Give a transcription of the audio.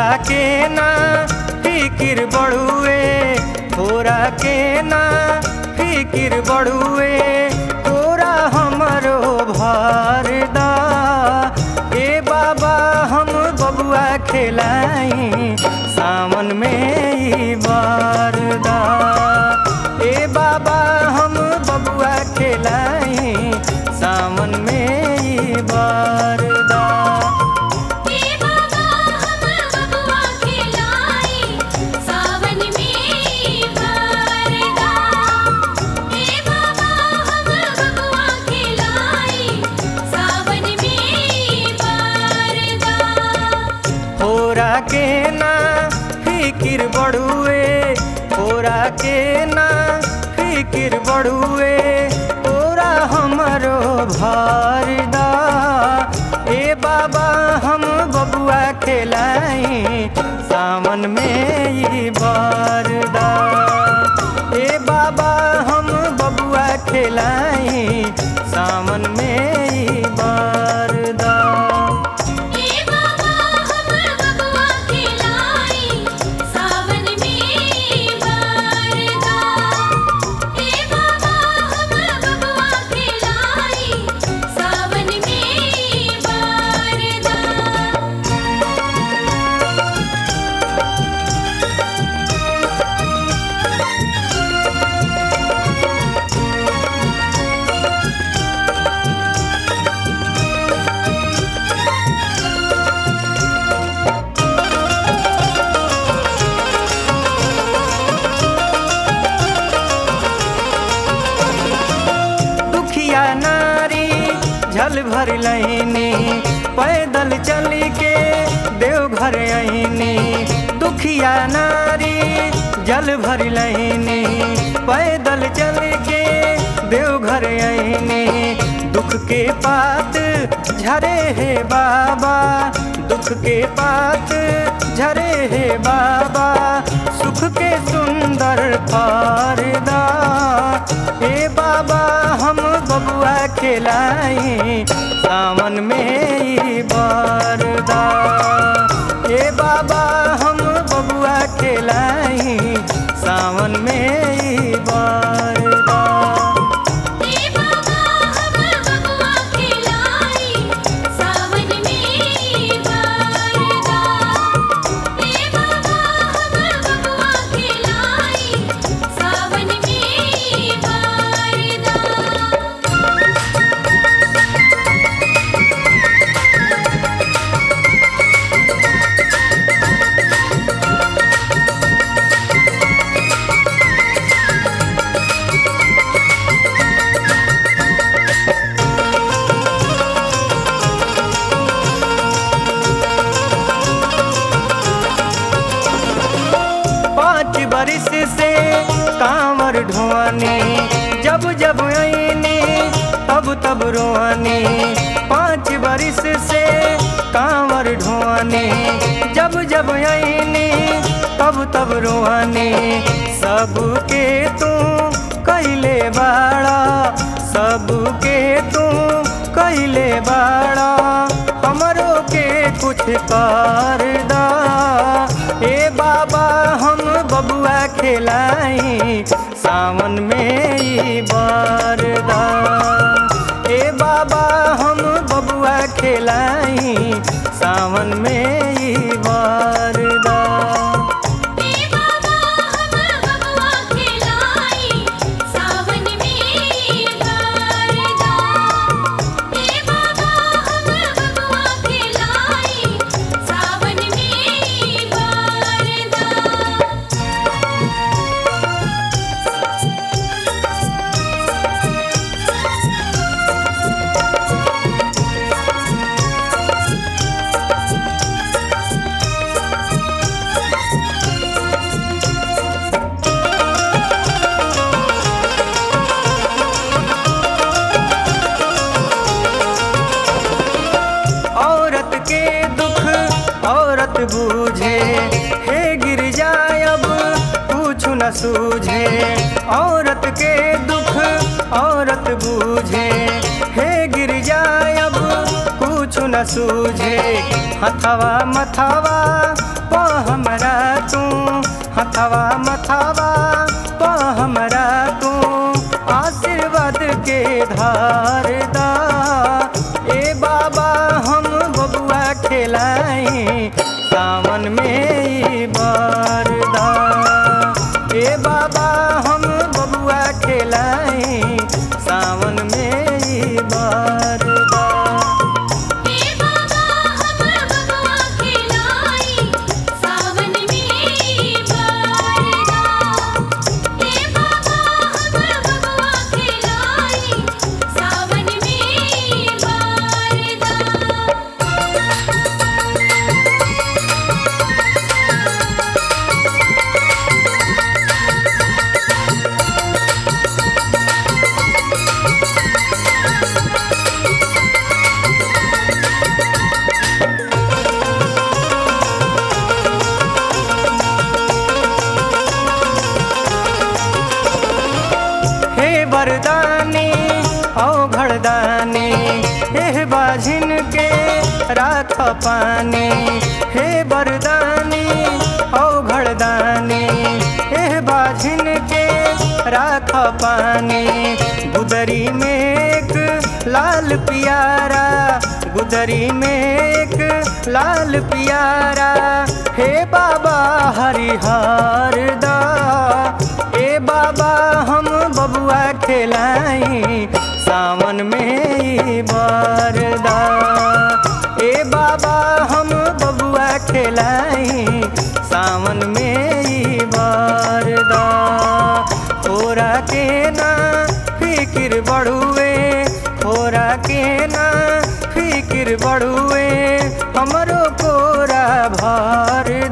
तोरा के ना फिकिर बड़ुए तोरा के ना फिकिर बड़ुए तोरा हमरो भारदा ए बाबा हम बबुआ खेलाई सावन में ई बारदा ए बाबा हम बबुआ खेलाई सावन में ई बारदा हे बाबा हम बबुआ खिलाई सावन में बरदा हे बाबा हम बबुआ खिलाई सावन में बरदा होरा के ना फिकिर बड़ुए होरा के ना फिकिर बड़ुए तोरा हमरो भारदा ए बाबा हम बबुआ खेलाई सावन में ई बारदा ए बाबा हम बबुआ खेलाई सावन में ई बारदा हे बाबा हम बबुआ खिलाई सावन में बरदा हे बाबा हम बबुआ खिलाई सावन में बरदा दुखिया नारी झल भर लैनी पैदल चल के देवघर आईनी दुखिया नारी जल भर लैनी पैदल चल के देवघर आईनी दुख के पात झरे हे बाबा दुख के पात झरे हे बाबा सुख के सुंदर फारदा हे बाबा हम बबुआ खेलाई सावन में ई बारदा हे बाबा हम बबुआ खेलाई सावन में ई बारदा हे बाबा हम बबुआ खिलाई सावन में बरदा हे बाबा हम बबुआ खिलाई सावन में बरदा पाँच बरिस से कांवर ढोआनी जब जब आईनी तब तब रोआनी पाँच बरिस से कांवर ढोआनी जब जब आईनी तब तब रोआनी सबके तू कैले बाड़ा सबके तू कैले बाड़ा हमरो के कुछ करदा ए बाबा हम बबुआ खेलाई सावन में ई बारदा ए बाबा हम बबुआ खेलाई सावन में ई बारदा हे बाबा हम बबुआ खिलाई सावन में बरदा हे बाबा हम बबुआ खिलाई सावन में बरदा औरत के दुख औरत बूझे हे गिर जाए अब कुछ न सूझे औरत के दुख औरत बूझे हे गिर जाए अब कुछ न सूझे हथवा मथवा हमरा तू हथवा मथावा प हमरा तू आशीर्वाद के धार दा ए बाबा हम बबुआ खेलाई सावन में ई बरदा ए बाबा हम बबुआ खेलाई सावन में ई बरदा हे बाबा हम बबुआ खिलाई सावन में बरदा हे बाबा हम बबुआ खिलाई सावन में बरदा हे वरदानी औ घरदानी हे बाझिन के राख पानी हे वरदानी औ घरदानी हे बाझिन के राख पानी गुदरी में एक लाल पियारा गुदरी में एक लाल पियारा हे बाबा हरिहर दा ए बाबा हम बबुआ खेलाई सावन में ई बरदा ए बाबा हम बबुआ खेलाई सावन में ई बरदा खोरा के ना फिकिर बढ़ुए खोरा के ना फिकिर बढ़ुए हमरो कोरा भर